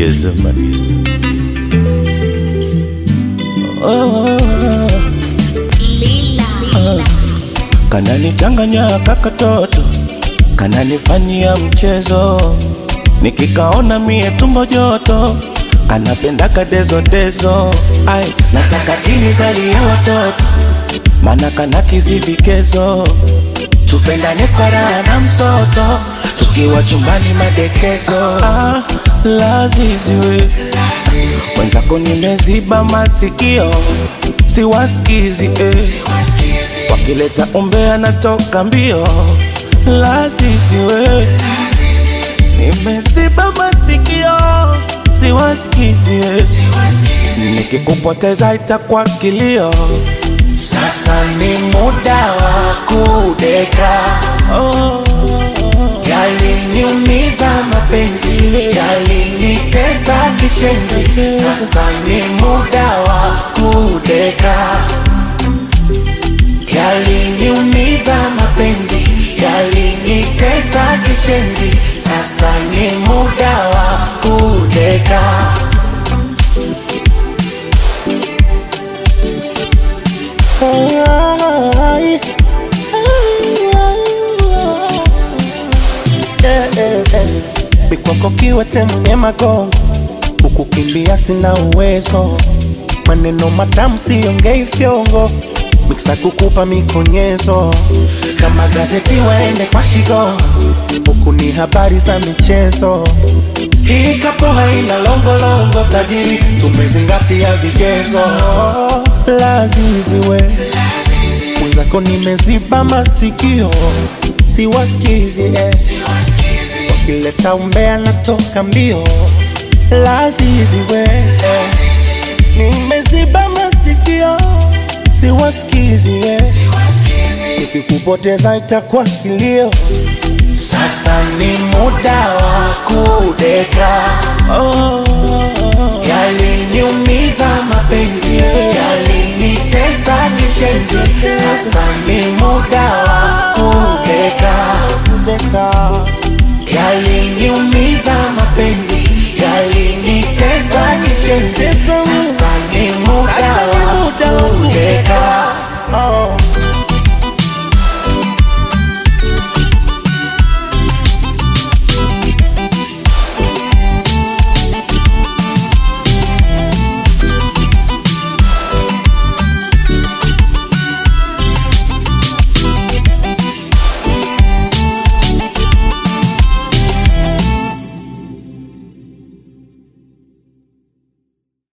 Yes, man. Oh, kananichanganya kakatoto, kananifanyia mchezo, nikikaona mie tumbo joto, kanapenda kadezodezo. Ai, nataka kinizalie watoto, mana kana kizivikezo, tupendane kwa raha na msoto, tukiwa chumbani madekezo. Ah, laziziwe mwenzako nimeziba masikio, siwasikizi eh. Wakileta umbea natoka mbio, laziziwe nimeziba masikio, siwasikizi eh. Nikikupoteza itakuwa kilio. Sasa ni muda wa kudeka, Oh, yaliniumiza mapenzi, yalinitesa kishenzi. Sasa ni muda wa kudeka, yaliniumiza mapenzi, yalinitesa kishenzi. Sasa ni muda wa kudeka. Ai, eh, eh, eh. Bikwako kiwete mwenye magongo, kukukimbia sina uwezo, maneno matamu siongei fyongo, miksa kukupa mikonyezo, kama gazeti waende kwa shigo, huku ni habari za michezo. Hii kapo haina longolongo, tajiri tumezingatia vigezo. Laziziwe mwenzako nimeziba masikio, siwasikizi eh. Wakileta umbea natoka mbio, laziziwe eh. Nimeziba masikio, siwasikizi eh. Nikikupoteza itakuwa kilio. Sasa ni muda wa kudeka, oh,